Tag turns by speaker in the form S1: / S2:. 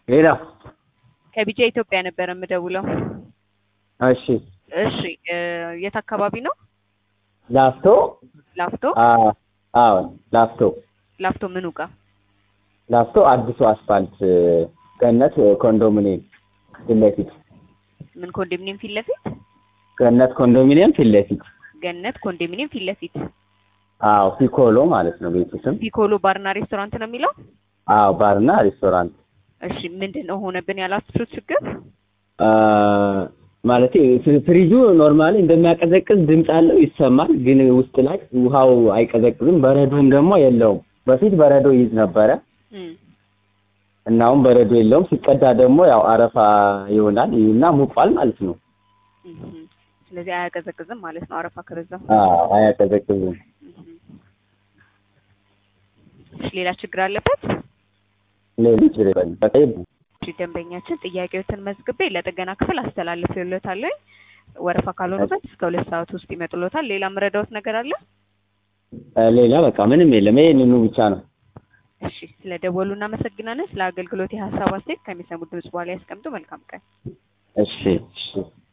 S1: ሌላ
S2: ከቢጃ ኢትዮጵያ ነበር የምደውለው።
S1: እሺ
S2: እሺ እ የት አካባቢ ነው?
S1: ላፍቶ
S2: ላፍቶ
S1: አ- አዎ ላፍቶ
S2: ላፍቶ ምኑ ጋር?
S1: ላፍቶ አዲሱ አስፋልት ገነት ኮንዶሚኒየም ፊት ለፊት
S2: ምን ኮንዶሚኒየም ፊት ለፊት?
S1: ገነት ኮንዶሚኒየም ፊት ለፊት
S2: ገነት ኮንዶሚኒየም ፊት ለፊት
S1: አዎ ፒኮሎ ማለት ነው ቤቱ ስም
S2: ፒኮሎ ባርና ሬስቶራንት ነው የሚለው።
S1: አዎ ባርና ሬስቶራንት
S2: እሺ ምንድን ነው ሆነብን ያላችሁት ችግር?
S1: ማለት ፍሪጁ ኖርማሊ እንደሚያቀዘቅዝ ድምፅ አለው ይሰማል፣ ግን ውስጥ ላይ ውሃው አይቀዘቅዝም። በረዶም ደግሞ የለውም። በፊት በረዶ ይይዝ ነበረ
S2: እም፣
S1: እና አሁን በረዶ የለውም። ሲቀዳ ደግሞ ያው አረፋ ይሆናል እና ሙቋል ማለት ነው።
S2: እም። ስለዚህ አያቀዘቅዝም ማለት ነው አረፋ ከበዛ።
S1: አዎ አያቀዘቅዝም።
S2: እም። እሺ ሌላ ችግር አለበት?
S1: ሌሎች ይበል በቃ ይብ-
S2: እሺ ደንበኛችን ጥያቄዎትን መዝግቤ ለጥገና ክፍል አስተላልፌልዎታለሁ። ወረፋ ካልሆነበት እስከ ሁለት ሰዓት ውስጥ ይመጡልዎታል። ሌላ ምረዳዎት ነገር አለ?
S1: ሌላ በቃ ምንም የለም። ይሄንኑ ብቻ ነው።
S2: እሺ ስለ ደወሉ እናመሰግናለን። ስለ አገልግሎት የሀሳብ አስተያየት ከሚሰሙት ድምጽ በኋላ ያስቀምጡ። መልካም ቀን።
S1: እሺ እሺ